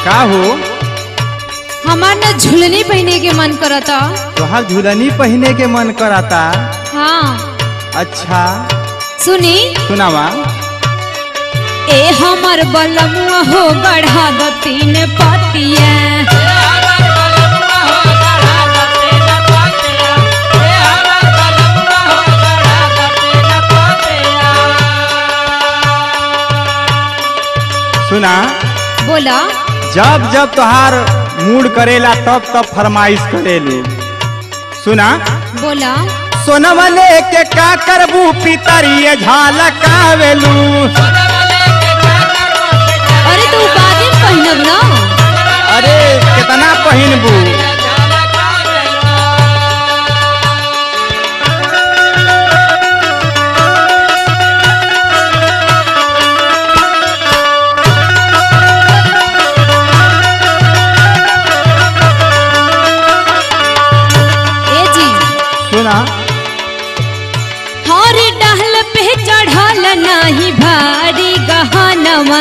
का हो हमार न झुलनी पहने के मन करता तोहार झुलनी पहने के मन कराता हाँ अच्छा सुनी सुनावा ए हमर बलमुआ हो बढ़ा द तीन पतिया सुना बोला जब जब तोहार मूड करेला तब तब फरमाइश करेले सुना बोला सोनवा लेके का करबू पितरिए झालकावेलू अरे तू बादिन पहनब ना अरे कितना पहिनबू ए जी सुना हर डहल पे चढ़ल नाही भारी गहनवा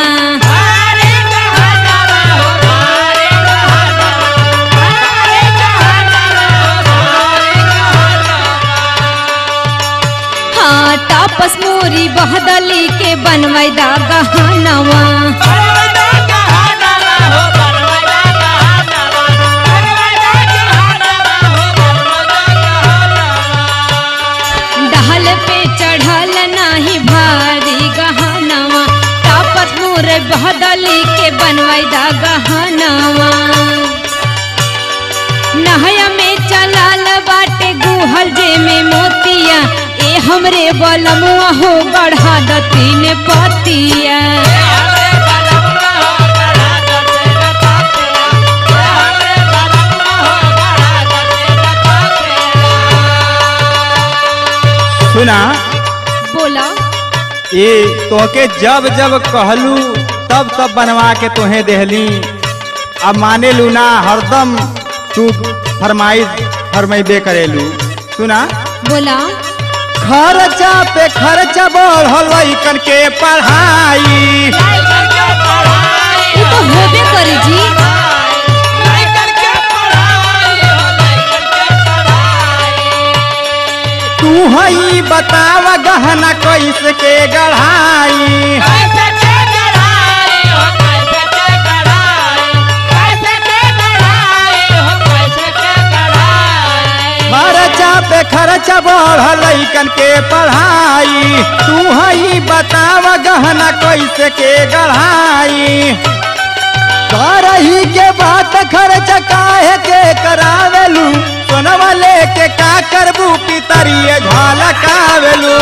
हाँ तापस मोरी बहदली के बनवैदा गहनवा डहल पे चढ़ल नाही भारी गहनवा तापस मोर बहदली के बनवैदा गहनवा नहया में चलाल बाटे गुहल जे में मोतिया ए हमरे बलमुआ हो बढ़ा द तीन पतिया सुना बोला ये तोहके जब जब कहलू तब तब बनवा के तोहे देहली अब माने लू ना हरदम तू फरमाइश फरमाइबे करेलू सुना बोला खर्चा पे खर्चा बढ़ल लइकन के पढ़ाई ये तो होबे करी जी तू हई बताव गहना कैसे के गढ़ाई खर्चा पे खर्चा बढ़ल लइकन के पढ़ाई तू हई बताव गहना कैसे के गढ़ाई करही के बात खर्च काहे के करावेलू सोनवा लेके का करबू पितरिए झलकावेलू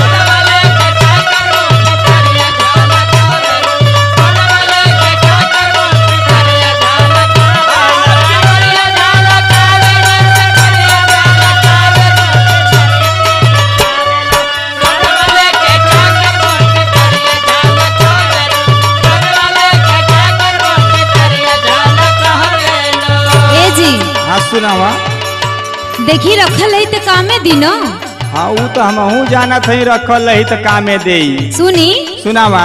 ए जी हाँ सुनावा देखी रखल है तो कामे दिन हाँ ऊ तो हमहू जानत हई रखल रही तो कामे देई सुनी सुनावा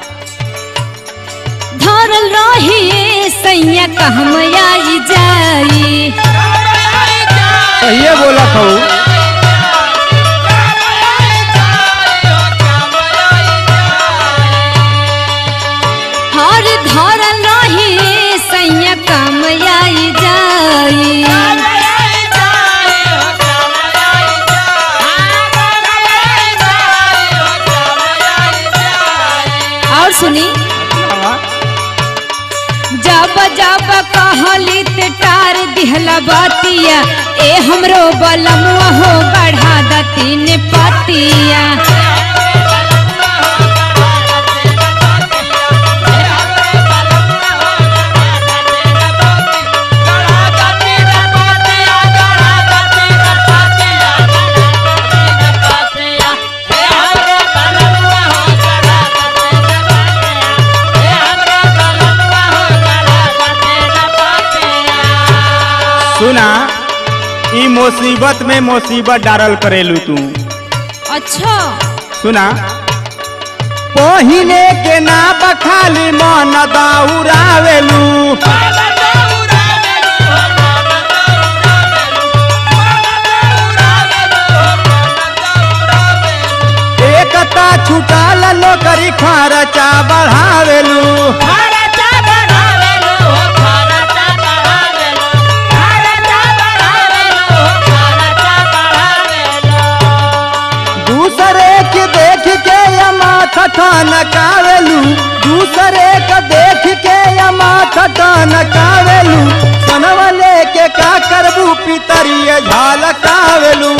धरल रही सैया कहम आई जाई कहिए बोलत हूँ हर धरल रही सैया कम आई जाई और सुनी जब जब कहली ते टार दिहला बातिया ए हमरो बलमुआ हो बढ़ा द तीन पतिया सुना ई मुसीबत में मुसीबत डारल करेलू तू अच्छा सुना पहिने के ना बखाली मन दाउरावेलू एकता छुटाल नौकरी खर्चा बढ़ावेलू दूसरे के देख के यमा ठठन कावेलू दूसरे के देख के यमा ठठन कावेलू सनवा लेके का करबू पितरिय झलकावेलू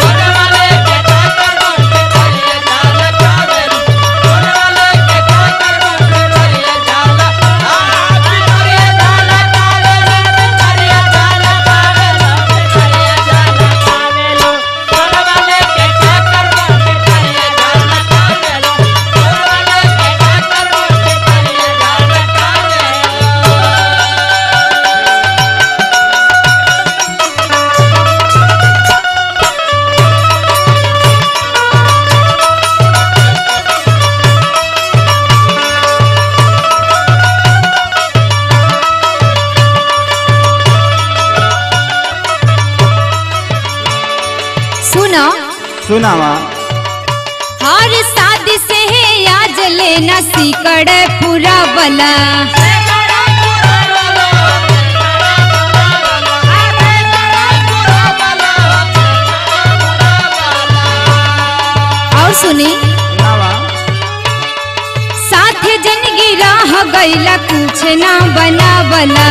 सुनो सुनावा हर शादी से है आज लेना सीकड़ पूरा बला और सुनी सुनावा साथ जनगी राह गईला कुछ ना बनावला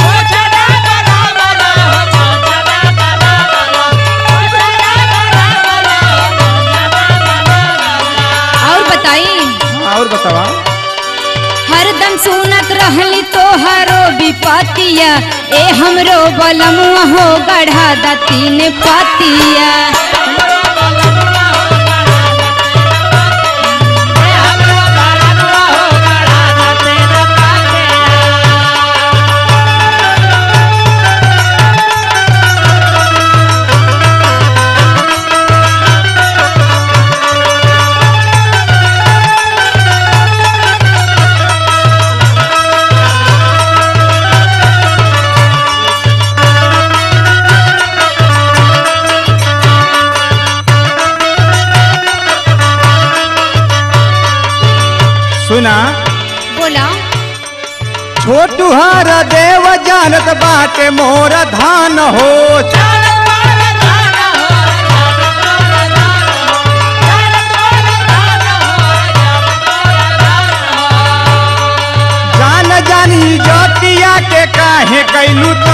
और बताई और बतावा हरदम सुनत रहली तोहरो विपतिया ए हमरो बलमुआ हो गढ़ा दा तीन पतिया सुना बोला छोटू हर देव जानत बाटे मोर धान हो जान जानी जतिया के काहे कैलू